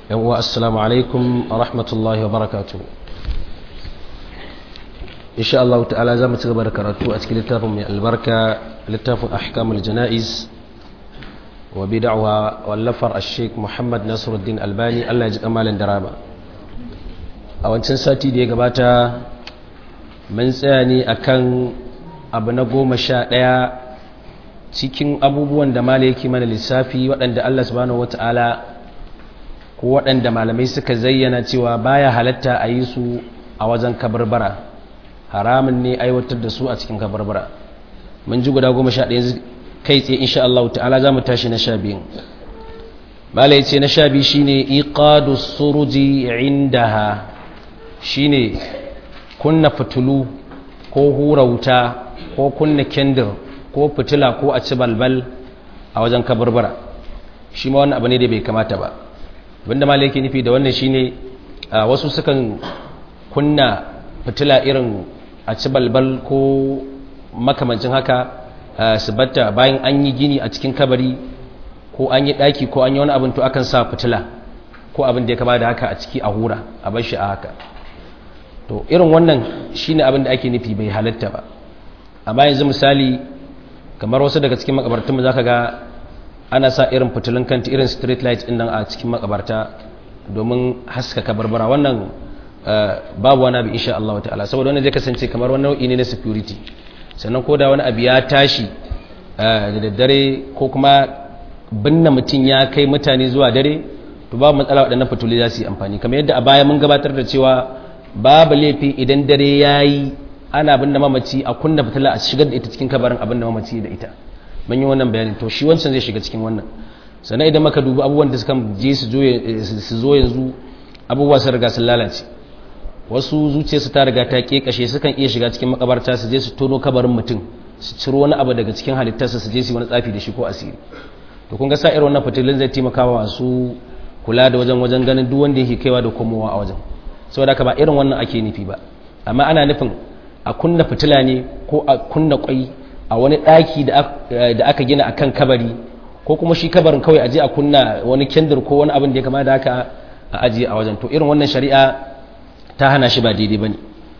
yawwa assalamu alaikum wa rahmatullahi wa barakatu insha Allah ta'ala za mu ci gaba da karatu a cikin littafin mai albarka littafin ahkamul jana'iz wa bid'awa wallafar ash-sheikh Muhammad Nasiruddin Albani Allah ya ji kamalin daraba a wancan sati da ya gabata mun tsaya ne akan abu na goma sha ɗaya cikin abubuwan da mala yake mana lissafi waɗanda Allah subhanahu wata'ala ko waɗanda malamai suka zayyana cewa baya halatta a yi su a wajen kabarbara haramun ne aiwatar da su a cikin kabarbara mun ji guda goma sha ɗaya kai tsaye insha Allah ta'ala za mu tashi na sha biyun mala yace na sha biyu shine iqadu suruji indaha shine kunna fitulu ko hura wuta ko kunna kendir ko fitila ko a ci balbal a wajen kabarbara shi ma wannan abu ne da bai kamata ba abinda malai yake nufi da wannan shine wasu sukan kunna fitila irin a ci balbal ko makamancin haka su batta bayan an yi gini a cikin kabari ko an yi daki ko an yi wani abin to akan sa fitila ko abin da ya kama da haka a ciki a hura a bar shi a haka to irin wannan shine abin da ake nufi bai halatta ba amma yanzu misali kamar wasu daga cikin makabartunmu za ka ga ana sa irin fitilun kanti irin street light din nan a cikin makabarta domin haskaka barbara wannan babu wani abu insha Allah ta'ala saboda wannan zai kasance kamar wani nau'i ne na security sannan ko da wani abu ya tashi da daddare ko kuma binne mutum ya kai mutane zuwa dare to babu matsala waɗannan fituli za su yi amfani kamar yadda a baya mun gabatar da cewa babu laifi idan dare ya yi ana binne mamaci a kunna fitila a shigar da ita cikin kabarin abin da mamaci da ita mun yi wannan bayanin to shi wancan zai shiga cikin wannan sannan idan maka dubi abubuwan da suka je su zo yanzu abubuwa sun riga sun lalace wasu zuciyarsu ta riga ta kekashe sukan iya shiga cikin makabarta su je su tono kabarin mutum su ciro wani abu daga cikin halittarsa su je su wani tsafi da shi ko asiri to kun ga sa irin wannan fitilin zai taimaka wa masu kula da wajen wajen ganin duk wanda yake kaiwa da komowa a wajen saboda haka ba irin wannan ake nufi ba amma ana nufin a kunna fitila ne ko a kunna kwai a wani ɗaki da aka gina akan kabari ko kuma shi kabarin kawai aje a kunna wani kendir ko wani abin da ya kama da haka a ajiye a wajen to irin wannan shari'a ta hana shi ba daidai bane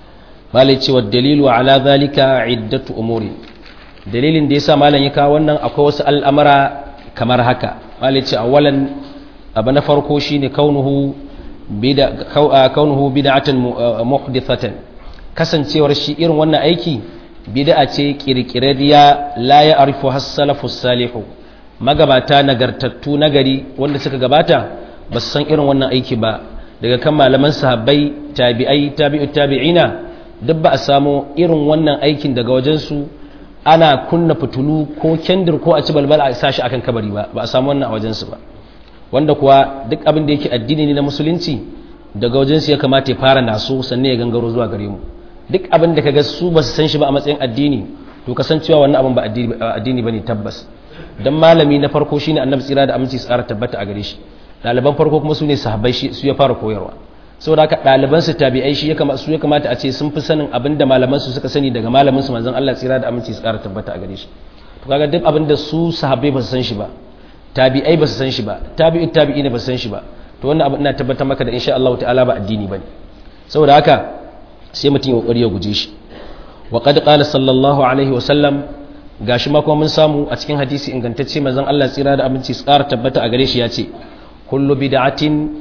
malai cewa dalilu ala zalika iddatu umuri dalilin da yasa malam ya kawo wannan akwai wasu al'amara kamar haka malai ce awalan abu na farko shine kaunuhu bida kaunuhu bid'atan muhdithatan kasancewar shi irin wannan aiki bid'a ce kirkirariya la ya arifu has-salafu salihu magabata nagartattu nagari wanda suka gabata ba su san irin wannan aiki ba daga kan malaman sahabbai tabi'ai tabi'ut tabi'ina duk ba a samu irin wannan aikin daga wajen su ana kunna fitulu ko kendir ko a ci balbal a sashi akan kabari ba ba a samu wannan a wajen su ba wanda kuwa duk abin da yake addini ne na musulunci daga wajen su ya kamata ya fara naso sannan ya gangaro zuwa gare mu duk abin da kaga su ba su san shi ba a matsayin addini to kasancewa wannan abin ba addini bane tabbas dan malami na farko shine annabi tsira da aminci tsara tabbata a gare shi ɗaliban farko kuma su ne sahabbai su ya fara koyarwa saboda haka ɗaliban su tabi'ai shi ya kamata su ya kamata a ce sun fi sanin abin da malaman su suka sani daga malamin su manzon Allah tsira da aminci tsara tabbata a gare shi to kaga duk abin da su sahabbai ba su san shi ba tabi'ai ba su san shi ba tabi'ut tabi'ina ba su san shi ba to wannan abu ina tabbatar maka da insha Allah ta'ala ba addini bane saboda haka sai mutum ya kokari ya guje shi wa qad qala sallallahu alaihi wa sallam gashi ma kuma mun samu a cikin hadisi ingantacce manzon Allah tsira da abinci tsara tabbata a gare shi ya ce kullu bid'atin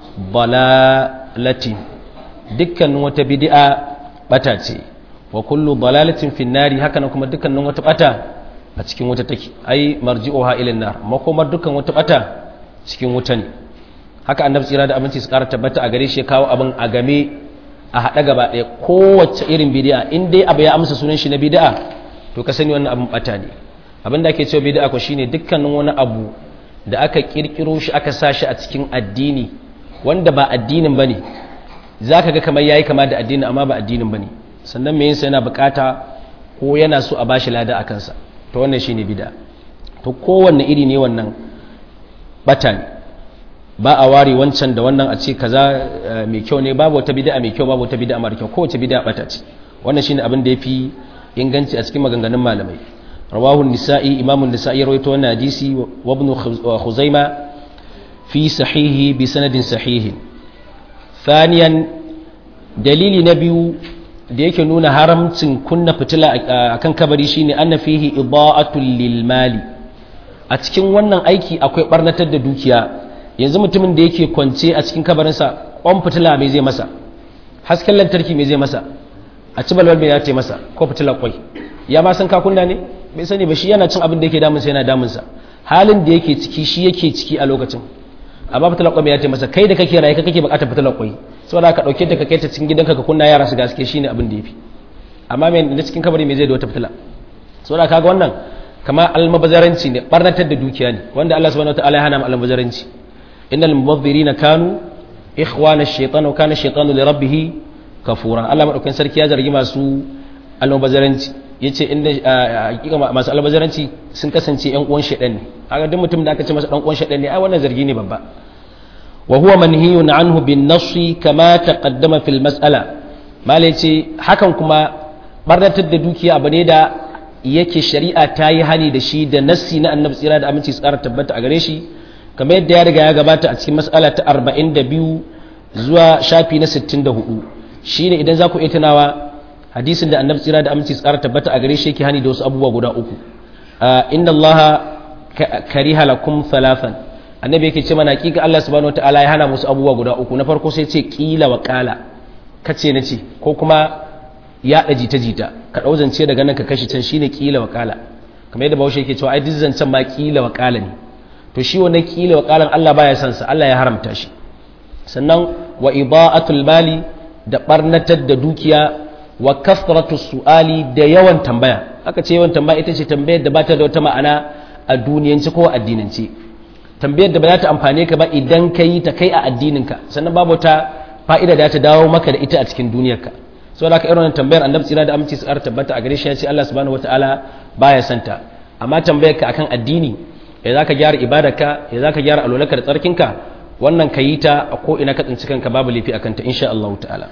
dalalati dukkanin wata bid'a bata ce wa kullu dalalatin fin nari haka nan kuma dukkanin wata bata a cikin wuta take ai marji'uha ila nar makomar dukkan wata bata cikin wuta ne haka annabi tsira da abinci tsara tabbata a gare shi ya kawo abin a game a haɗa gaba ɗaya kowace irin bidi'a in dai abu ya amsa sunan shi na bidi'a to ka sani wannan abin bata ne abin da ake cewa bidi'a ko shine dukkanin wani abu da aka kirkiro shi aka sa shi a cikin addini wanda ba addinin bane zaka ga kamar yayi kama da addini amma ba addinin bane sannan me yinsa yana bukata ko yana so a bashi lada akan sa to wannan shine bid'a to kowanne iri ne wannan bata ne ba a ware wancan da wannan a ce kaza mai kyau ne babu wata bid'a mai kyau babu wata bid'a mara kyau kowace bid'a bata ce wannan shine abin da yafi inganci a cikin maganganun malamai rawahu nisa'i imamun nisa'i ya rawaito wannan hadisi wa ibn khuzaima fi sahihi bi sanadin sahihin thaniyan dalili na biyu da yake nuna haramcin kunna fitila akan kabari shine anna fihi ida'atul lil mali a cikin wannan aiki akwai barnatar da dukiya yanzu mutumin da yake kwance a cikin kabarinsa kwan fitila mai zai masa hasken lantarki mai zai masa a ci balbal mai ya ce masa ko fitilar kwai ya ma san kakunna ne bai sani ba shi yana cin abin da yake damunsa yana damunsa halin da yake ciki shi yake ciki a lokacin amma fitilar kwai mai ya ce masa kai da kake raye kake bukatar fitilar kwai saboda ka dauke ta ka kai ta cikin gidanka ka kunna yara su gaske shine abin da yafi amma mai da cikin kabari mai zai da wata fitila saboda kaga wannan kama almabazaranci ne barnatar da dukiya ne wanda Allah subhanahu wataala ya hana mu almabazaranci innal mubazzirina kanu ikhwana ash-shaytan wa kana ash-shaytanu li rabbih kafura Allah madaukakin sarki ya zargi masu almabazaranci yace inda hakika masu almabazaranci sun kasance yan uwan shaytan ne kaga duk mutum da aka ce masa dan uwan shaytan ne ai wannan zargi ne babba wa huwa manhiyun anhu bin nassi kama taqaddama fil mas'ala mala yace hakan kuma barnatar da dukiya abu ne da yake shari'a ta yi hani da shi da nassi na annabi tsira da aminci tsara tabbata a gare shi kamar yadda ya riga ya gabata a cikin mas'ala ta 42 zuwa shafi na 64 shine idan za ku iya tunawa hadisin da annabi tsira da aminci tsara tabbata a gare shi yake hani da wasu abubuwa guda uku inna allaha kariha lakum thalathan annabi yake ce mana hakika Allah subhanahu wataala ya hana musu abubuwa guda uku na farko sai ce kila wa kala kace na ce ko kuma yaɗa jita-jita ka ɗau zance daga nan ka kashi can shine kila wa kala kamar yadda bahaushe yake cewa ai duk zancen ma kila wa kala ne to shi wannan kila wa kalan Allah baya son sa Allah ya haramta shi sannan wa ida'atul mali da barnatar da dukiya wa kasratu su'ali da yawan tambaya aka ce yawan tambaya ita ce tambayar da bata da wata ma'ana a duniyance ko addinance tambayar da ba za ta amfane ka ba idan ka yi ta kai a addininka sannan babu ta fa'ida da ta dawo maka da ita a cikin duniyarka so da ka irin tambayar annabi tsira da aminci su tabbata a gare shi ya ce Allah subhanahu wataala baya santa amma tambayar ka akan addini ya za ka gyara ibadarka ya za ka gyara alwalarka da tsarkinka wannan ka yi ta a ko ina ka tsinci kanka babu laifi akan ta insha Allah ta'ala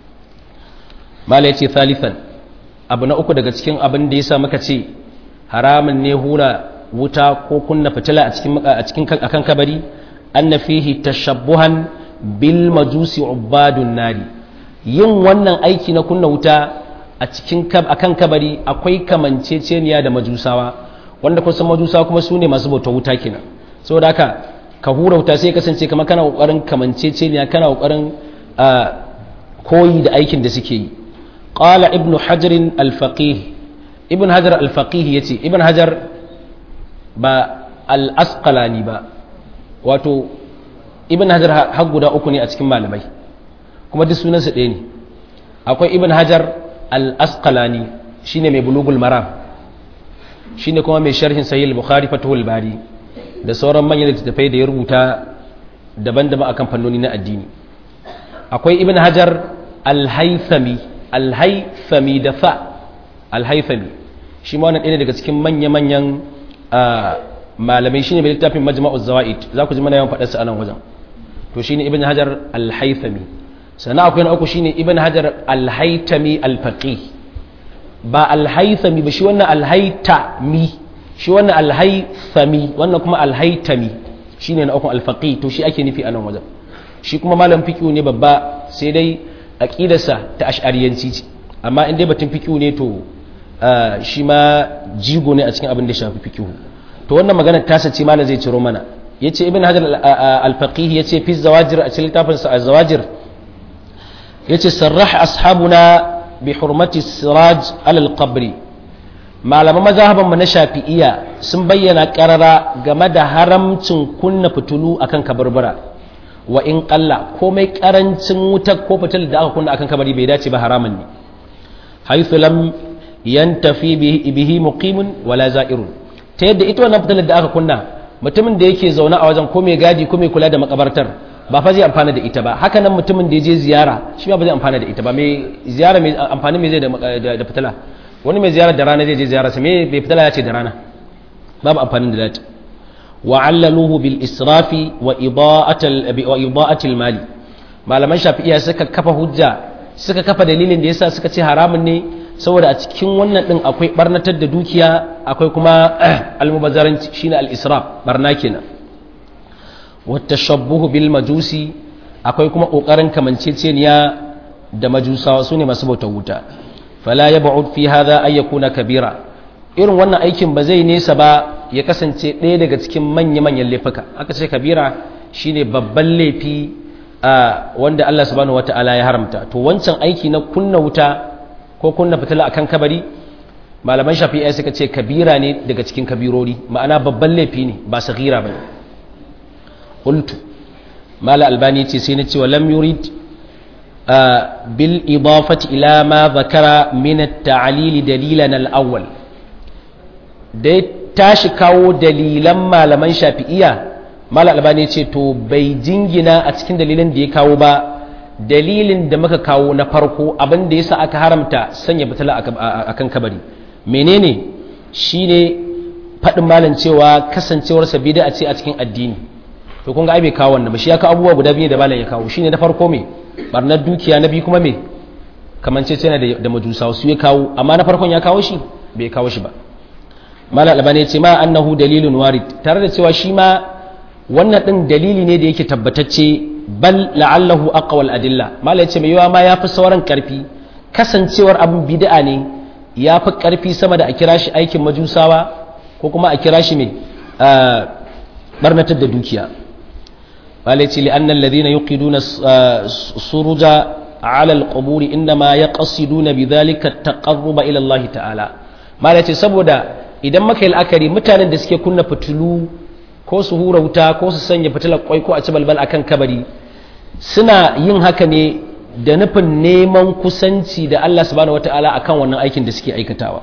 mala yace thalithan abu na uku daga cikin abin da yasa muka ce haramun ne hura wuta ko kunna fitila a cikin a cikin akan kabari anna fihi tashabbuhan bil majusi ubadun nari yin wannan aiki na kunna wuta a cikin akan kabari akwai kamanceceniya da majusawa wanda kun san majusawa kuma su ne masu bauta wuta kenan saboda haka ka hura wuta sai kasance kamar kana kokarin kamanceceniya kana kokarin koyi da aikin da suke yi qala ibnu hajar al-faqih ibn hajar al-faqih yace ibn hajar ba al-asqalani ba wato ibn hajar har guda uku ne a cikin malamai kuma duk sunansa ɗaya ne akwai ibn hajar al-asqalani shine mai bulugul maram shine kuma mai sharhin sahih al-bukhari fatuhul bari da sauran manyan littattafai da ya rubuta daban-daban akan fannoni na addini akwai ibn hajar al-haythami al-haythami da fa al-haythami shi ma wannan ɗaya daga cikin manya-manyan malamai shine mai littafin majma'uz zawaid za ku ji mana yawan faɗarsa a nan wajen to shine ibn hajar al-haythami sannan akwai na uku shine ibn hajar al-haytami al-faqih ba al-haythami ba shi wannan al-haytami shi wannan al-haythami wannan kuma al-haytami shine na uku al-faqih to shi ake nufi a nan wajen shi kuma malam fiqh ne babba sai dai aqidarsa ta ash'ariyanci ce amma in dai batun fiqh ne to shi ma jigo ne a cikin abin da shafi fiqh to wannan magana ta sace malam zai ciro mana yace ibn hajar al-faqih yace fi zawajir a cikin littafin sa az-zawajir yace sarrah ashabuna bi hurmati siraj alal qabri malaman mazhaban mu na shafi'iyya sun bayyana karara game da haramcin kunna fitulu akan kabarbara wa in qalla komai karancin wutar ko fitil da aka kunna akan kabari bai dace ba haramun ne haythu lam yantafi bihi muqimun wala za'irun ta yadda ita wannan fitilar da aka kunna mutumin da yake zaune a wajen ko mai gadi ko mai kula da makabartar ba fa zai amfana da ita ba haka nan mutumin da ya je ziyara shi ba zai amfana da ita ba mai ziyara mai amfani mai zai da fitila wani mai ziyara da rana zai je ziyara sa me bai fitila ya ce da rana babu amfanin da lati wa allaluhu bil israfi wa ida'atil wa ida'atil mali malaman shafi'iyya suka kafa hujja suka kafa dalilin da yasa suka ce haramun ne saboda a cikin wannan din akwai barnatar da dukiya akwai kuma almubazzaranci shine al-israf barna kenan wata shabbuhu bil majusi akwai kuma ƙoƙarin kamanceceniya da majusawa su ne masu bauta wuta fala ya ba'ud fi hadha ay yakuna kabira irin wannan aikin ba zai nesa ba ya kasance ɗaya daga cikin manya-manyan laifuka aka ce kabira shine babban laifi wanda Allah subhanahu wata'ala ya haramta to wancan aiki na kunna wuta ko kunna fitila akan kabari malaman shafi'a suka ce kabira ne daga cikin kabirori ma'ana babban laifi ne ba saghira bane qultu mala albani ce sai na ce wa lam yurid bil idafati ila ma zakara min at-ta'lil dalilan al-awwal da tashi kawo dalilan malaman shafi'iya mala albani ce to bai jingina a cikin dalilin da ya kawo ba dalilin da muka kawo na farko abin da yasa aka haramta sanya fitila akan kabari menene shine faɗin malam cewa kasancewarsa bid'a ce a cikin addini to kun ga ai bai kawo wannan ba shi ya kawo abubuwa guda biyu da malam ya kawo shine na farko me barnar dukiya na biyu kuma me kamance ce da da majusawa su ya kawo amma na farkon ya kawo shi bai kawo shi ba malam albani ya ce ma annahu dalilun warid tare da cewa shi ma wannan din dalili ne da yake tabbatacce bal la'allahu aqwal adilla malam ya ce mai yawa ma yafi sauran karfi kasancewar abin bid'a ne ya fi karfi sama da a kira shi aikin majusawa ko kuma a kira shi mai barnatar da dukiya malai ce li'an alladhina yuqiduna suruja ala alqubur inma yaqsiduna bidhalika at-taqarruba ila Allah ta'ala malai ce saboda idan maka yi la'akari mutanen da suke kunna fitulu ko su hura wuta ko su sanya fitilar kwai ko a ci balbal akan kabari suna yin haka ne da nufin neman kusanci da Allah subhanahu wata'ala akan wannan aikin da suke aikatawa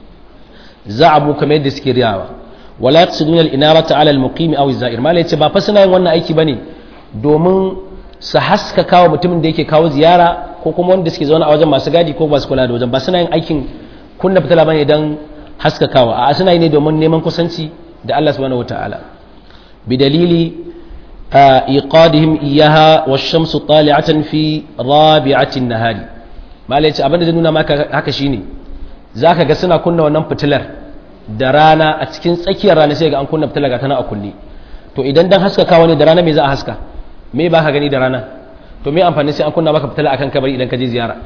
za'abu kamar yadda suke riyawa wala yaqsiduna al-inarata 'ala al-muqim aw az-za'ir mala yace ba fa suna yin wannan aiki bane domin su haska kawo mutumin da yake kawo ziyara ko kuma wanda suke zaune a wajen masu gadi ko ba su kula da wajen ba suna yin aikin kunna fitila bane dan haska kawo a suna yi ne domin neman kusanci da Allah subhanahu wata'ala bidalili iqadihim iyaha wash-shamsu tali'atan fi rabi'ati an-nahari mala yace abinda zai nuna maka haka shine zaka ga suna kunna wannan fitilar da rana a cikin tsakiyar rana sai ga an kunna fitilar ga tana a kunne to idan dan haskakawa ne da rana me za a haska me ba ka gani da rana to me amfani sai an kunna maka fitila akan kabari idan ka je ziyara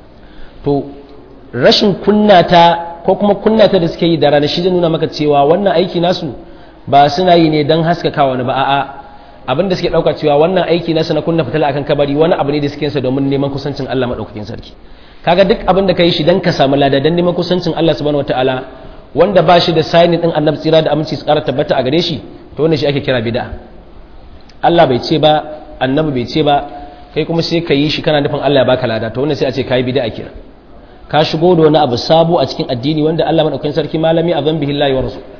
to rashin kunna ta ko kuma kunna ta da suke yi da rana shi zai nuna maka cewa wannan aiki nasu ba suna yi ne dan haskakawa ne ba a'a abin da suke dauka cewa wannan aiki nasu na kunna fitila akan kabari wani abu ne da suke sa domin neman kusancin Allah madaukakin sarki kaga duk abin da kai shi dan ka samu lada dan neman kusancin Allah subhanahu wataala wanda ba shi da signing din annabi tsira da aminci su kara tabbata a gare shi to wannan shi ake kira bid'a Allah bai ce ba annabi bai ce ba kai kuma sai ka yi shi kana nufin Allah ya baka lada to wannan sai a ce kai bid'a kira ka shigo da wani abu sabo a cikin addini wanda Allah madaukakin sarki malami azan bihi Allah wa rasul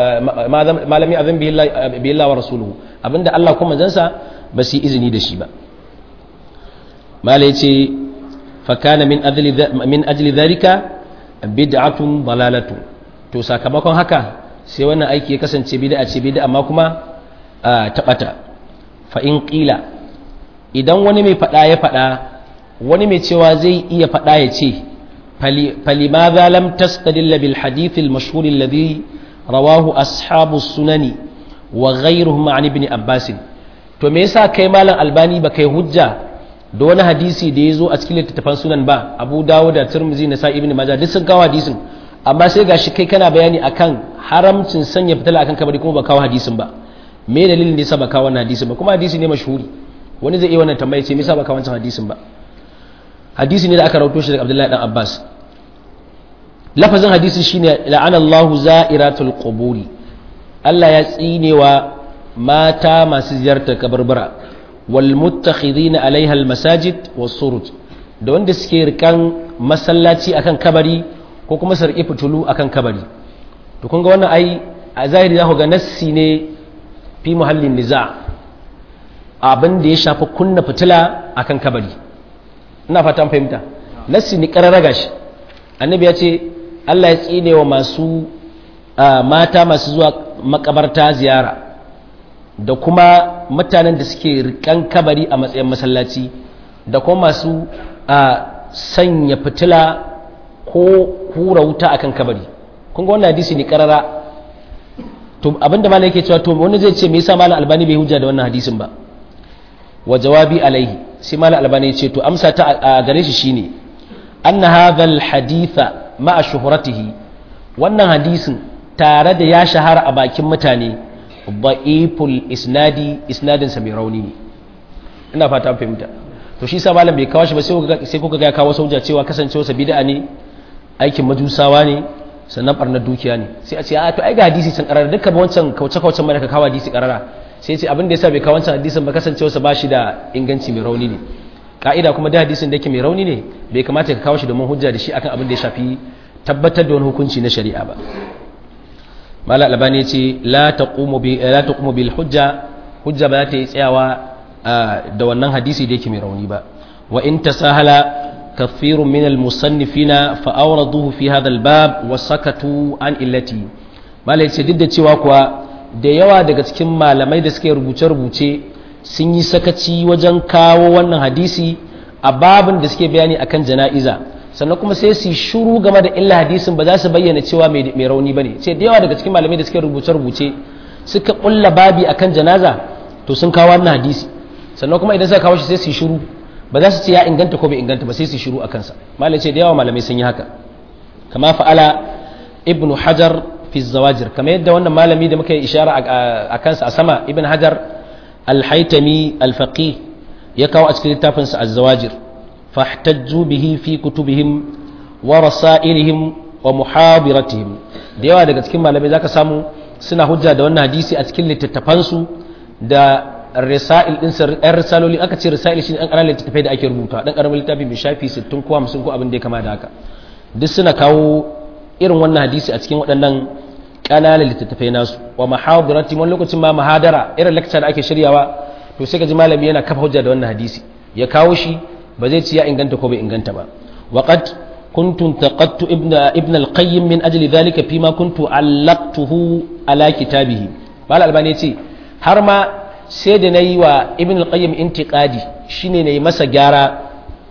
malami azan bihi Allah wa rasuluhu abinda Allah kuma zansa ba su yi izini da shi ba mala yace fa kana min ajli min ajli dhalika bid'atun dalalatu to sakamakon haka sai wannan aiki ya kasance bid'a ce bid'a amma kuma ta bata fa in qila idan wani mai fada ya fada wani mai cewa zai iya fada ya ce فلماذا لم تستدل بالحديث المشهور الذي رواه أصحاب السنن وغيرهم عن ابن عباس to me yasa kai malam albani ba kai hujja da wani hadisi da ya zo a cikin littattafan sunan ba abu dawo da turmuzi na sa ibn majah duk sun kawo hadisin amma sai gashi kai kana bayani akan haramcin sanya fitila akan kabari kuma ba kawo hadisin ba me dalilin da yasa ba kawo wannan hadisin ba kuma hadisi ne mashhuri wani zai iya wannan tambaya ce me yasa ba kawo wancan hadisin ba hadisi ne da aka rauto shi daga Abdullahi dan Abbas lafazin hadisi shine la'ana Allahu za'iratul quburi Allah ya tsinewa mata masu ziyartar kabarbara wal muttakhidina alaiha al masajid was suruj da wanda suke rikan masallaci akan kabari ko kuma su riki fitulu akan kabari to kun ga wannan ai a zahiri za ku ga nassi ne fi muhallin niza abin da ya shafi kunna fitila akan kabari ina fatan fahimta nassi ni kararraga shi annabi ya ce Allah ya tsine wa masu mata masu zuwa makabarta ziyara da kuma mutanen da suke rikan kabari a matsayin masallaci da kuma masu sanya fitila ko hura wuta akan kabari kun ga wannan hadisi ne karara to abinda malam yake cewa to wani zai ce me yasa malam albani bai hujja da wannan hadisin ba wa jawabi alaihi sai malam albani ya ce to amsa ta a gare shi shine anna hadha alhaditha ma'a shuhratihi wannan hadisin tare da ya shahara a bakin mutane da'iful isnadi isnadin sa mai rauni ne ina fata fahimta to shi sa malam bai kawo shi ba sai kuka ga ya kawo sauja cewa kasancewa sa bid'a ne aikin majusawa ne sannan barnar dukiya ne sai a ce a to ai ga hadisi sun karara dukkan wancan kauce kaucen mai ka kawo hadisi karara sai ce abin da yasa bai kawo wancan hadisin ba kasancewa sa bashi da inganci mai rauni ne ka'ida kuma da hadisin da yake mai rauni ne bai kamata ka kawo shi domin hujja da shi akan abin da ya shafi tabbatar da wani hukunci na shari'a ba mala albani ya ce la taqumu bi la taqumu bil hujja hujja ba za ta yi tsayawa da wannan hadisi da yake mai rauni ba wa in tasahala kathirun min al musannifina fa awraduhu fi hadha al bab wa sakatu an illati mala yace duk da cewa kuwa da yawa daga cikin malamai da suke rubuce rubuce sun yi sakaci wajen kawo wannan hadisi a babin da suke bayani akan jana'iza sannan kuma sai su shuru game da illa hadisin ba za su bayyana cewa mai rauni bane sai da yawa daga cikin malamai da suke rubuce rubuce suka kulla babi akan janaza to sun kawo wannan hadisi sannan kuma idan suka kawo shi sai su shiru ba za su ce ya inganta ko bai inganta ba sai su shiru a kansa malai ce da yawa malamai sun yi haka kama fa'ala ibnu hajar fi zawajir kamar yadda wannan malami da muka yi ishara a kansa a sama ibn hajar al-haytami al-faqih ya kawo a cikin littafin sa az-zawajir fahtajju bihi fi kutubihim wa rasailihim wa muhabiratihim da yawa daga cikin malamai zaka samu suna hujja da wannan hadisi a cikin littattafansu da risail din sa ɗan risaloli aka ce risail shi ɗan ƙananan littattafai da ake rubuta ɗan ƙaramin littafi mai shafi 60 ko 50 ko abin da ya kama da haka duk suna kawo irin wannan hadisi a cikin waɗannan ƙananan littattafai nasu wa mahadirati wani lokacin ma mahadara irin lecture da ake shiryawa to sai ka ji malami yana kafa hujja da wannan hadisi ya kawo shi ba zai ci ya inganta ko bai inganta ba waqad كنت انتقدت ابن ابن القيم من اجل ذلك فيما كنت علقته على كتابه قال الباني yace har ma sai da nayi wa ibn al-qayyim intiqadi shine nayi masa gyara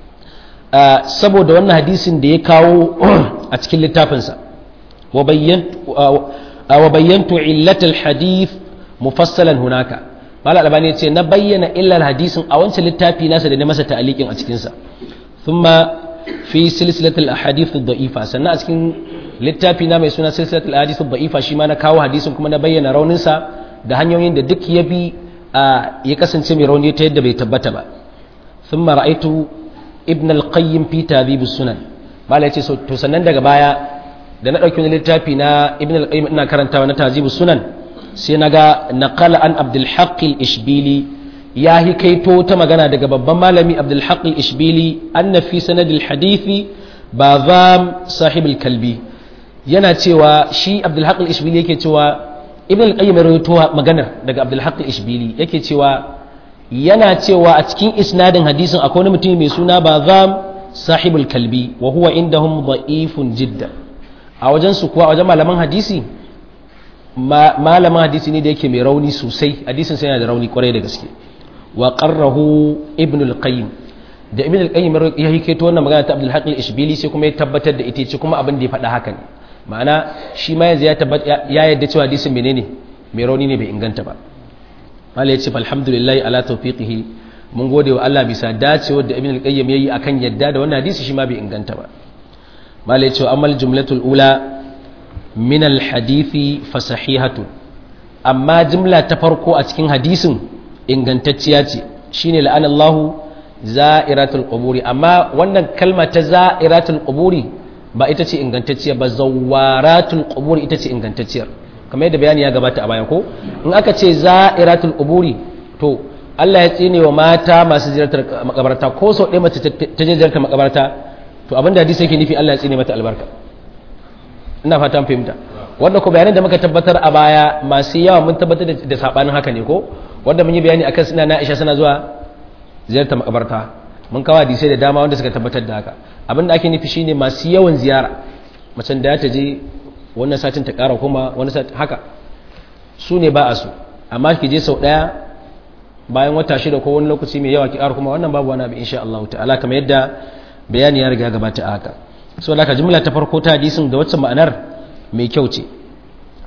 saboda wannan hadisin da ya kawo a cikin littafinsa wa bayyantu wa bayyantu illat al-hadith mufassalan hunaka mal albani yace na bayyana illar hadisin a wancan littafi nasa da na masa ta'aliqin a cikin sa thumma fi silsilatul ahadith ad-da'ifa sannan a cikin littafi na mai suna silsilatul ahadith ad-da'ifa shi ma na kawo hadisin kuma na bayyana raunin sa da hanyoyin da duk ya bi ya kasance mai rauni ta yadda bai tabbata ba thumma ra'aytu ibn al-qayyim fi tadhib as-sunan mala yace to sannan daga baya da na dauki wani littafi na ibn al-qayyim ina karantawa na tadhib as-sunan sai naga naqala an abdul haqq al-ishbili ya hikaito ta magana daga babban malami abdulhaq al-ishbili anna fi sanadil hadithi bazam sahib al-kalbi yana cewa shi abdulhaq al-ishbili yake cewa ibn al-qayyim ya rawaito maganar daga abdulhaq al-ishbili yake cewa yana cewa a cikin isnadin hadisin akwai wani mutum mai suna bazam sahib al-kalbi wa huwa indahum da'ifun jidda a wajen su kuwa a wajen malaman hadisi malaman hadisi ne da yake mai rauni sosai hadisin sai yana da rauni kwarai da gaske wa qarrahu ibn al-qayyim da ibn al-qayyim ya hikaito wannan magana ta Abdul Haqq al-Ishbili sai kuma ya tabbatar da ita ce kuma abin da ya faɗa haka ne ma'ana shi ma yanzu ya tabbata ya yadda cewa hadisin menene mai rauni ne bai inganta ba mala yace alhamdulillah ala tawfiqihi mun gode wa Allah bisa dacewar da ibn al-qayyim yayi akan yadda da wannan hadisi shi ma bai inganta ba mala yace amal jumlatul ula min al-hadithi fa sahihatun amma jumla ta farko a cikin hadisin ingantacciya ce shine la'anallahu za'iratul quburi amma wannan kalma ta za'iratul quburi ba ita ce ingantacciya ba zawaratul quburi ita ce ingantacciyar kamar yadda bayani ya gabata a baya ko in aka ce za'iratul quburi to Allah ya tsine wa mata masu ziyartar makabarta ko sau ɗaya mace ta je ziyartar makabarta to abin da hadisi yake nufi Allah ya tsine mata albarka ina fata fahimta wanda ko bayanan da muka tabbatar a baya masu yawa mun tabbatar da sabanin haka ne ko wanda mun yi bayani akan suna na Aisha suna zuwa ziyartar makabarta mun kawo hadisai da dama wanda suka tabbatar da haka abin da ake nufi shine masu yawan ziyara macen da ta je wannan satin ta kara kuma wani satin haka su ne ba a su amma ki je sau daya bayan wata shida ko wani lokaci mai yawa ki kara kuma wannan babu wani abu insha Allah ta'ala kamar yadda bayani ya riga gabata a haka so da jumla ta farko ta hadisin da wacce ma'anar mai kyau ce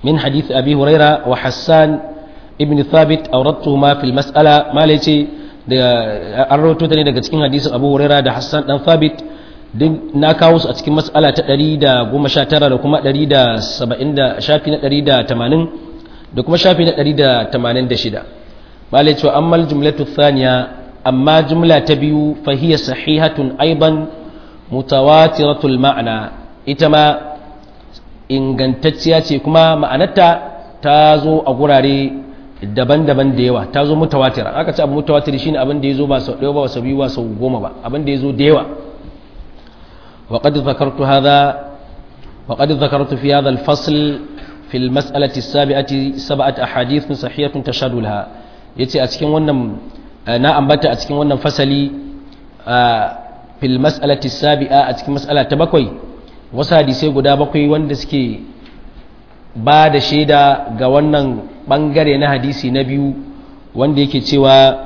min hadith abi huraira wa hassan ibn thabit awradtuhuma fil mas'ala malai ce da an rawaito ta ne daga cikin hadisin abu huraira da hassan dan thabit duk na kawo su a cikin mas'ala ta 119 da kuma 170 shafi na 180 da kuma shafi na 186 malai ce amma jumlatu thaniya amma jumla ta biyu fahiya sahihatun aiban mutawatiratul ma'ana ita ma ingantacciya ce kuma ma'anarta ta zo a gurare daban-daban da yawa ta zo mutawatira aka ce abu mutawatir shine abin da ya zo ba sau ɗaya ba sau biyu ba sau goma ba abin da ya zo da yawa وقد ذكرت هذا وقد ذكرت في هذا الفصل في المسألة السابعة سبعة أحاديث صحيحة تشهد لها يتي أتكين ونم na ambata a cikin wannan fasali a fil mas'alati sabi'a a cikin mas'ala ta bakwai wasu hadisai guda bakwai wanda suke ba da shaida ga wannan bangare na hadisi na biyu wanda yake cewa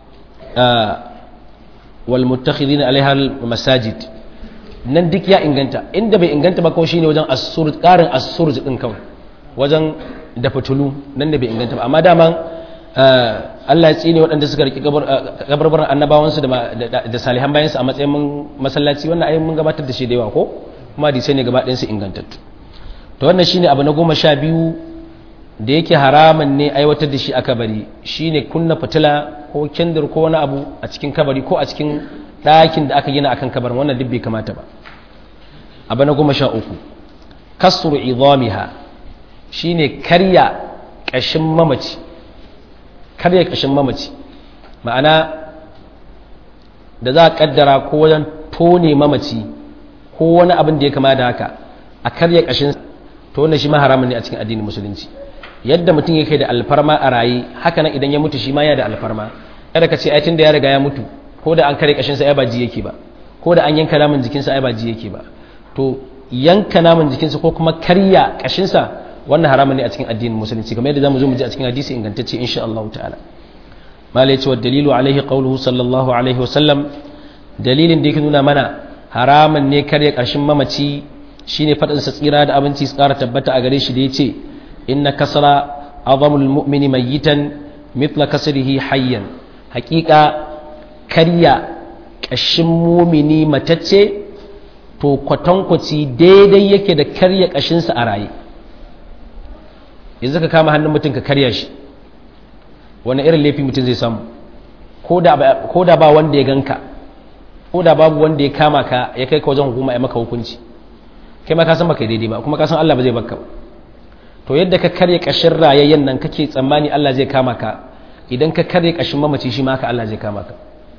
wal muttakhidina alaiha masajid nan duk ya inganta inda bai inganta ba kawai shine wajen asur karin asur din kawai wajen da fitulu nan da bai inganta ba amma daman Allah ya tsine waɗanda suka riƙe kabarbaran annabawansu da salihan bayansu a matsayin masallaci wannan ayin mun gabatar da shi da yawa ko kuma hadisai ne gaba ɗayansu ingantattu to wannan shine abu na goma sha biyu da yake haraman ne aiwatar da shi a kabari shine kunna fitila ko kendir ko wani abu a cikin kabari ko a cikin ɗakin da aka gina akan kabarin wannan duk bai kamata ba abu na goma sha uku kasru idamiha shine karya ƙashin mamaci karya ƙashin mamaci ma'ana da za a ƙaddara ko wajen tone mamaci ko wani abin da ya kama da haka a karya ƙashin to wannan shi ma haramun ne a cikin addinin musulunci yadda mutum yake da alfarma a raye haka nan idan ya mutu shi ma ya da alfarma kada ka ce ai tunda ya riga ya mutu ko da an karya ƙashinsa ai ba ji yake ba ko da an yanka naman jikinsa ai ba ji yake ba to yanka naman jikinsa ko kuma karya ƙashinsa wannan haramun ne a cikin addinin musulunci kamar yadda zamu zo mu ji a cikin hadisi ingantacce insha Allah ta'ala mala yace wa dalilu alaihi qawluhu sallallahu alaihi wa sallam dalilin da yake nuna mana haramun ne karya ƙarshen mamaci shine fadin sa tsira da abinci su ƙara tabbata a gare shi da yace inna kasra azamul mu'mini mayyitan mithla kasrihi hayyan haƙiƙa karya ƙashin mumini matacce to kwatankwaci daidai yake da karya ƙashinsa a raye yanzu ka kama hannun mutum ka karya shi wani irin laifi mutum zai samu ko da ba wanda ya ganka ko da babu wanda ya kama ka ya kai ka wajen hukuma ya maka hukunci kai ma ka san baka daidai ba kuma ka san Allah ba zai baka ba to yadda ka karya kashin rayayyen nan kake tsammani Allah zai kama ka idan ka karya kashin mamaci shi ma haka Allah zai kama ka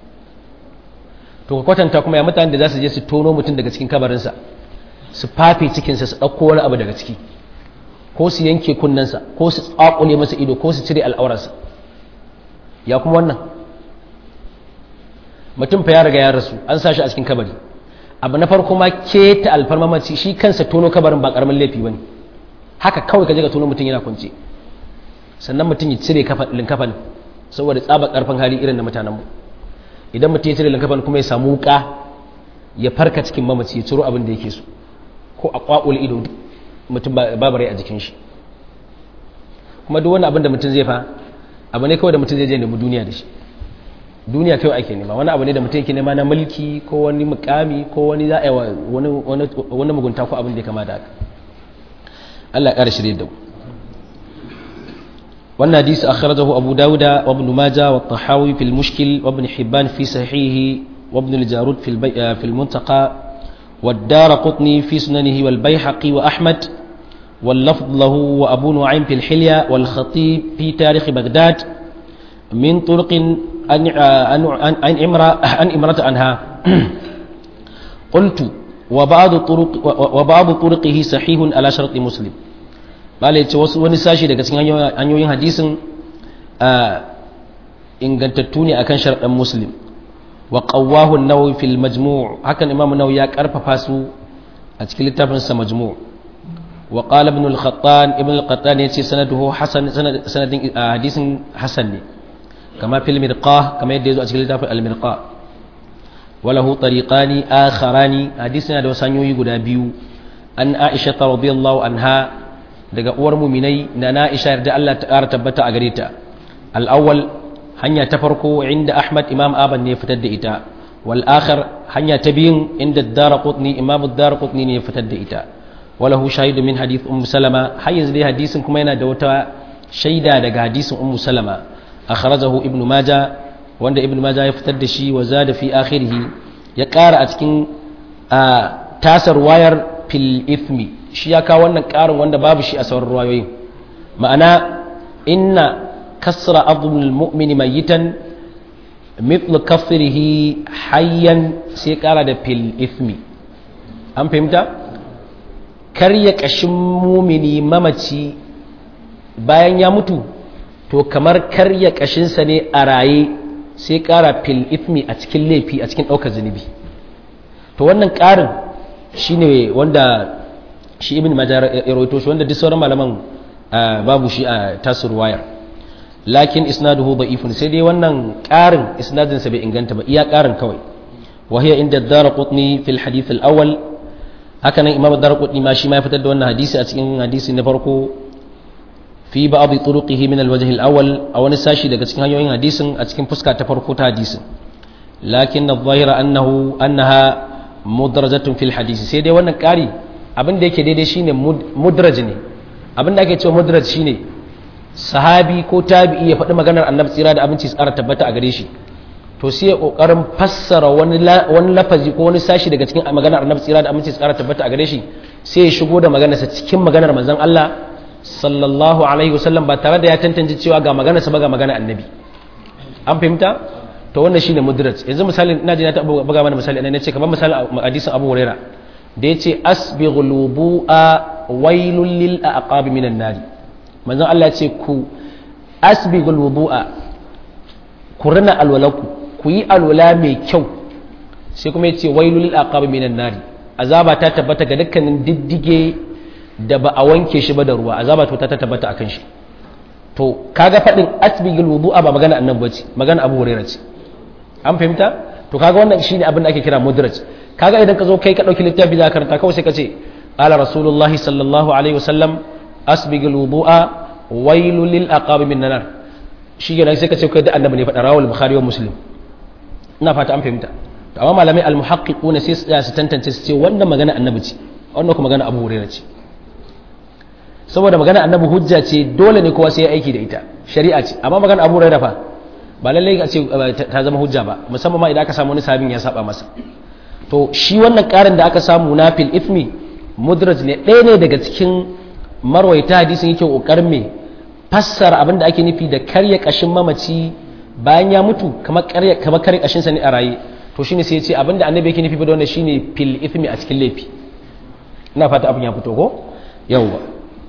to ka kwatanta kuma ya mutane da za su je su tono mutum daga cikin kabarinsa su fafe cikinsa su ɗauko wani abu daga ciki ko su yanke kunnensa ko su tsakule masa ido ko su cire al'aurarsa ya kuma wannan mutum fa ya riga ya rasu an sa shi a cikin kabari abu na farko ma keta alfarmamaci shi kansa tono kabarin ba karamin laifi bane haka kawai ka je ka tono mutum yana kwance sannan mutum ya cire linkafan saboda tsaba karfin hali irin na mutanenmu idan mutum ya cire linkafan kuma ya samu wuka ya farka cikin mamaci ya ciro abin da yake so ko a kwakule ido mutum babu rai a jikin shi kuma duk wani abin da mutum zai fa abu ne kawai da mutum zai je nemi duniya da shi duniya kawai ake nema wani abu ne da mutum yake nema na mulki ko wani mukami ko wani za a wani mugunta ko abin da ya kama da haka Allah ya ƙara shirye da mu wannan hadisi akhrajahu abu dawuda wa ibn majah wa tahawi fil mushkil wa ibn hibban fi sahihi wa ibn al-jarud fil fil muntaqa والدار قطني في سننه والبيحقي وأحمد واللفظ له وأبو نعيم في الحلية والخطيب في تاريخ بغداد من طرق أن أن إمرة أن إمرة عنها قلت وبعض طرق وبعض طرقه صحيح على شرط مسلم malai ce wasu wani sashi daga cikin hanyoyin hadisin ingantattu ne akan sharaɗin muslim wa qawwahu an-nawawi fil majmu' hakan imam an-nawawi ya karfafa su a cikin littafin sa majmu' wa qala ibn al-khattan ibn al-qattan yace sanaduhu hasan sanadin hadisin hasan ne kama fil mirqah kama yadda yazo a cikin littafin al-mirqah wa lahu tariqani akharani hadisin da wasu hanyoyi guda biyu an aisha radhiyallahu anha daga uwar muminai na na'isha yarda Allah ta ƙara tabbata a gare ta al'awwal hanya ta farko inda ahmad imam aban ne fitar da ita wal akhar hanya ta biyun inda daraqutni imam daraqutni ne fitar da ita walahu shahidu min hadith ummu salama har yanzu dai hadisin kuma yana da wata shaida daga hadisin ummu salama akhrajahu ibnu maja wanda ibnu maja ya fitar da shi wa zada fi akhirih ya ƙara a cikin tasar wayar fil ithmi shi ya kawo wannan ƙarin wanda babu shi a sauran ruwayoyin ma'ana inna kasra abdul mu'mini mayitan mithlu kafirihi hayyan sai ƙara da fil ithmi an fahimta karya ƙashin mumini mamaci bayan ya mutu to kamar karya ƙashinsa ne a raye sai ƙara fil ithmi a cikin laifi a cikin ɗaukar zunubi to wannan ƙarin shi ne wanda shi ibn majar ya rawaito shi wanda duk sauran malaman babu shi a tasir wayar lakin isnaduhu da'ifun sai dai wannan ƙarin isnadin sa bai inganta ba iya ƙarin kawai wa hiya inda darqutni fil hadith al awwal haka nan imam darqutni ma shi ma ya fitar da wannan hadisi a cikin hadisi na farko fi ba'd turuqihi min al wajh al awwal a wani sashi daga cikin hanyoyin hadisin a cikin fuska ta farko ta hadisin lakin adh-dhahira annahu annaha mudrajatun fil hadisi sai dai wannan ƙari abin da yake daidai shine mudraj ne abin da ake cewa mudraj shine sahabi ko tabi'i ya faɗi maganar annabi tsira da abinci tsara tabbata a gare shi to sai ya kokarin fassara wani wani lafazi ko wani sashi daga cikin maganar annabi tsira da abinci tsara tabbata a gare shi sai ya shigo da maganarsa cikin maganar manzon Allah sallallahu alaihi wasallam ba tare da ya tantance cewa ga maganarsa ba ga maganar annabi an fahimta to wannan shine mudraj yanzu misali ina ji na ta buga mana misali ne ce kamar misali hadisin Abu Huraira da yace asbighul wudu'a wailul lil aqab minan nar manzon Allah ya ce ku asbighul wudu'a ku rina alwalaku ku yi alwala mai kyau sai kuma yace wailul lil aqab minan nar azaba ta tabbata ga dukkanin diddige da ba a wanke shi ba da ruwa azaba to ta tabbata akan shi to kaga fadin asbighul wudu'a ba magana annabi bace magana Abu Huraira ce an fahimta to kaga wannan shine abin da ake kira mudraj kaga idan ka zo kai ka dauki littafi za ka karanta kawai sai ka ce qala rasulullah sallallahu alaihi wasallam asbigul wudu'a wailul lil aqab min nar shi ne sai ka ce kai da annabi ne faɗa rawal bukhari wa muslim ina fata an fahimta to amma malamai al muhaqqiquna sai su tantance su ce wannan magana annabi ce wannan kuma magana abu hurairah ce saboda magana annabi hujja ce dole ne kowa sai ya aiki da ita shari'a ce amma magana abu hurairah fa ba lallai a ce ta zama hujja ba musamman ma idan aka samu wani sabin ya saba masa to shi wannan karin da aka samu na fil ithmi mudraj ne ɗaya ne daga cikin marwaita hadisin yake kokarin me fassara abin da ake nufi da karya kashin mamaci bayan ya mutu kamar karya kamar karya kashin sa ne a raye to shine sai ya ce abin da annabi yake nufi da wannan shine fil ithmi a cikin laifi ina fata abin ya fito ko yawwa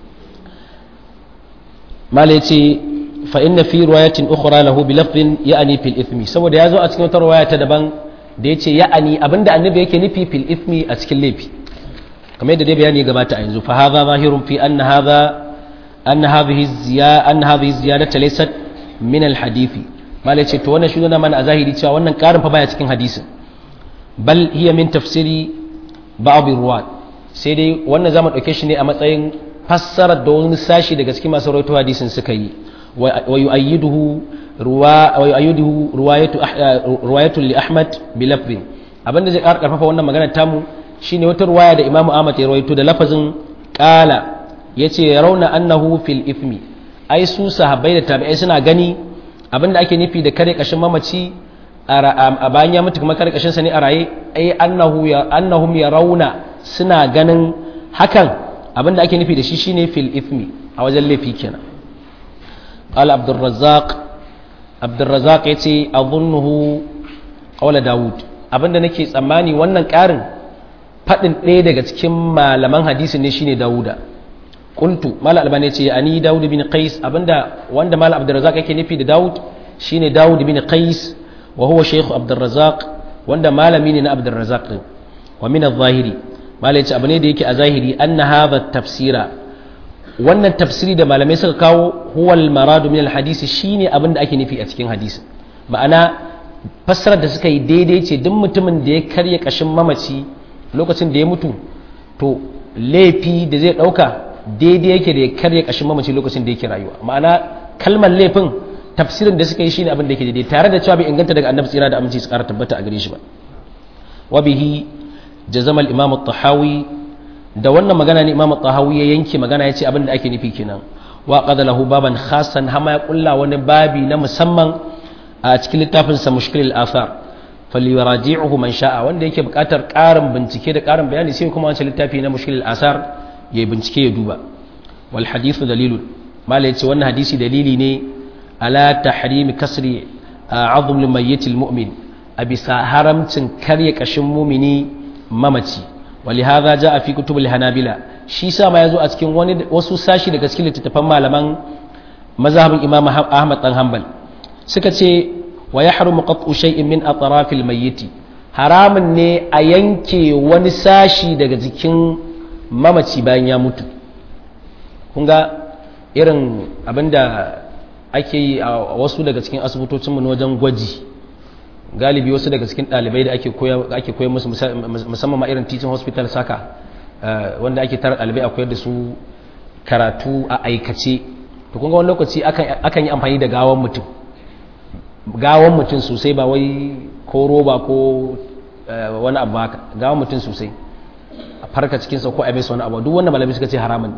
mala yace fa inna fi riwayatin ukhra lahu bi lafdin ya'ni fil ithmi saboda yazo a cikin wata riwaya ta daban da yace ya'ani abinda annabi yake nufi fil ithmi a cikin laifi kamar yadda dai bayani gabata a yanzu fa hadha zahirun fi anna hadha anna hadhihi ziyada anna hadhihi ziyadata laysat min al hadithi mala yace to wannan shi nuna mana a zahiri cewa wannan karin fa baya cikin hadisin bal hiya min tafsiri ba'd ruwat sai dai wannan zamu dauke shi ne a matsayin fassarar da wani sashi daga cikin masu rawaito hadisin suka yi ويؤيده روا ويؤيده رواية رواية لأحمد بلفظ abin da zai ƙara ƙarfafa wannan magana tamu shine wata ruwaya da Imam Ahmad ya rawaito da lafazin qala yace rauna annahu fil ithmi ai su sahabbai da tabi'ai suna gani abin da ake nufi da kare kashin mamaci a bayan ya mutu kuma kare kashin sa ne a raye ai annahu ya annahum yarawna suna ganin hakan abin da ake nufi da shi shine fil ithmi a wajen laifi kenan قال عبد الرزاق عبد الرزاق yace azunnuhu qawla daud abinda nake tsammani wannan karin fadin ɗaya daga cikin malaman hadisi ne shine dauda qultu mal albani yace ani daud bin qais abinda wanda mal abd الرزاق yake nufi da daud shine daud bin qais wa huwa shaykh abd الرزاق wanda malami ne na abd الرزاق din wa min adh-dhahiri mal yace abane da yake a zahiri anna hadha tafsira wannan tafsiri da malamai suka kawo huwal maradu min alhadisi shine abin da ake nufi a cikin hadisi ma'ana fassarar da suka yi daidai ce duk mutumin da ya karya kashin mamaci lokacin da ya mutu to laifi da zai dauka daidai yake da ya karya kashin mamaci lokacin da yake rayuwa ma'ana kalmar laifin tafsirin da suka yi shine abin da yake daidai tare da cewa bai inganta daga annabi tsira da aminci su kara tabbata a gare shi ba wa bihi jazama al-imam at-tahawi da wannan magana ne imam at-tahawi ya yanke magana yace abin da ake nufi kenan wa qad lahu baban khasan hama ya kulla wani babi na musamman a cikin littafin sa mushkil al-athar falyuraji'uhu man sha'a wanda yake buƙatar ƙarin bincike da ƙarin bayani sai kuma wancan littafi na mushkil al-athar ya bincike ya duba wal hadithu dalilun mala yace wannan hadisi dalili ne ala tahrimi kasri azm limayyitil mu'min a bisa haramcin karya kashin mumini mamaci ولهذا جاء في كتب الحنابلة shi sa ma yazo a cikin wani wasu sashi daga cikin littattafan malaman mazhabin Imam Ahmad dan Hanbal suka ce wa yahrumu qat'u shay'in min atrafil mayyit haramun ne a yanke wani sashi daga jikin mamaci bayan ya mutu kun ga irin abinda ake yi a wasu daga cikin asibitocinmu na wajen gwaji galibi wasu daga cikin ɗalibai da ake koya musu musamman ma irin teaching hospital saka wanda ake tara ɗalibai a koyar da su karatu a aikace to kun ga wani lokaci akan yi amfani da gawan mutum gawan mutum sosai ba wai ko roba ko wani abu haka gawan mutum sosai a farka cikinsa ko a mai wani abu duk wannan malamai suka ce haramun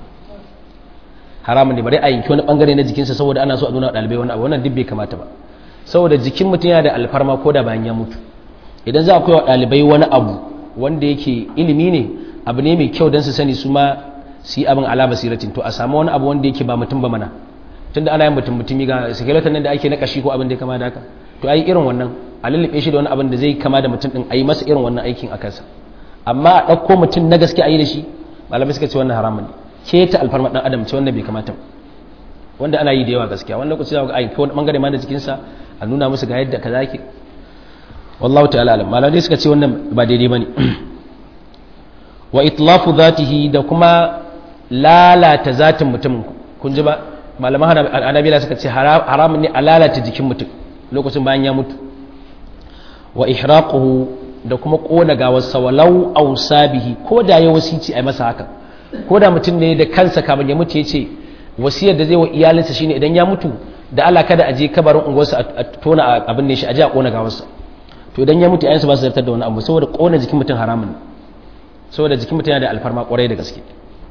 haramun ne bari a yanki wani bangare na jikinsa saboda ana so a nuna ɗalibai wani abu wannan duk bai kamata ba saboda jikin mutum yana da alfarma ko da bayan ya mutu idan za a koya wa ɗalibai wani abu wanda yake ilimi ne abu ne mai kyau don su sani su ma su yi abin ala basiratin to a samu wani abu wanda yake ba mutum ba mana tunda ana yin mutum mutumi ga skeleton nan da ake na kashi ko abin da ya kama da haka to ai irin wannan a lullube shi da wani abin da zai kama da mutum din a yi masa irin wannan aikin a kansa amma a ɗauko mutum na gaske a yi da shi malamai suka ce wannan haramun ne keta alfarma ɗan adam ce wannan bai kamata wanda ana yi da yawa gaskiya wani lokaci za ga ai wani bangare ma da jikinsa a nuna musu ga yadda kaza ke wallahu ta'ala alam malamai suka ce wannan ba daidai bane wa itlafu zatihi da kuma lalata zatin mutum kun ji ba malaman anabila suka ce haramun ne a lalata jikin mutum lokacin bayan ya mutu wa ihraquhu da kuma kona gawarsa walau ausabihi ko da ya wasici a masa haka ko da mutum ne da kansa kamar ya mutu ya ce wasiyar da zai wa iyalinsa shine idan ya mutu da Allah kada a je kabarin unguwarsa a tona abin ne shi a je a kona gawarsa to idan ya mutu ayansa ba su zartar da wani abu saboda kona jikin mutum haramun saboda jikin mutum yana da alfarma kwarai da gaske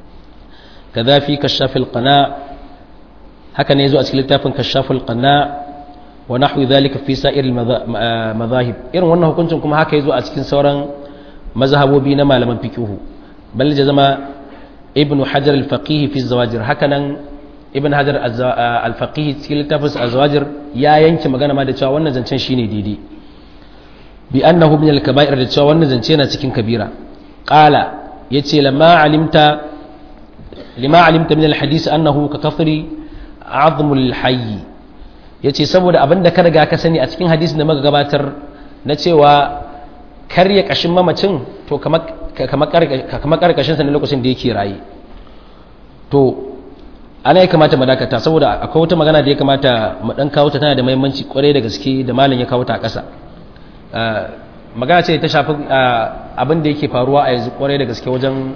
kaza fi kashafil qana haka ne yazo a cikin littafin kashafil qana wa nahwi dhalika fi sa'ir madahib irin wannan hukuncin kuma haka yazo a cikin sauran mazhabobi na malaman fiqhu bal jazama ibnu hajar al-faqih fi zawajir haka nan ibn hajar al-faqih cikin littafin az-zawajir ya yanke magana ma da cewa wannan zancen shine daidai bi annahu min al-kaba'ir da cewa wannan zance yana cikin kabira qala yace lamma alimta lima alimta min al-hadith annahu ka kafri azm al-hayy yace saboda abinda ka riga ka sani a cikin hadisin da muka gabatar na cewa karya kashin mamacin to kamar kamar karkashin sa ne lokacin da yake raye to ana ya kamata mu dakata saboda akwai wata magana da ya kamata mu dan kawo ta tana da muhimmanci kwarai da gaske da malam ya kawo ta a ƙasa magana ce ta shafi abin da yake faruwa a yanzu kwarai da gaske wajen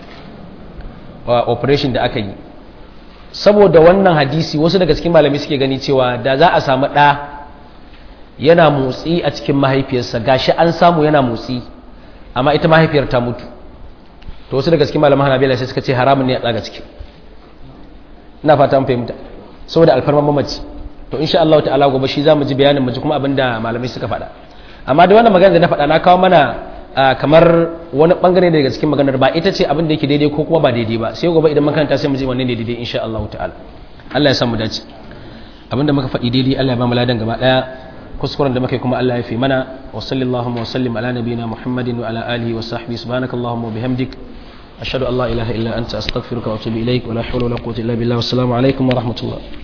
operation da aka yi saboda wannan hadisi wasu daga cikin malami suke gani cewa da za a samu ɗa yana motsi a cikin mahaifiyarsa gashi an samu yana motsi amma ita mahaifiyar ta mutu to wasu daga cikin malaman hanabila sai suka ce haramun ne a tsaga ciki ina fata an fahimta saboda alfarman mamaci to insha Allah ta'ala gobe shi zamu ji bayanin mu ji kuma abinda malamai suka faɗa amma da wannan magana da na faɗa na kawo mana kamar wani bangare daga cikin maganar ba ita ce abin da yake daidai ko kuma ba daidai ba sai gobe idan makaranta sai mu ji wanne ne daidai insha Allah ta'ala Allah ya samu dace abinda muka faɗi daidai Allah ya ba mu ladan gaba daya kuskuren da muka yi kuma Allah ya fi mana wa sallallahu wa sallim ala nabiyina Muhammadin wa ala alihi wa sahbihi subhanakallahumma wa bihamdik ashhadu an la ilaha illa anta astaghfiruka wa atubu ilaik wa la hawla wa la quwwata illa billah wassalamu alaikum wa rahmatullah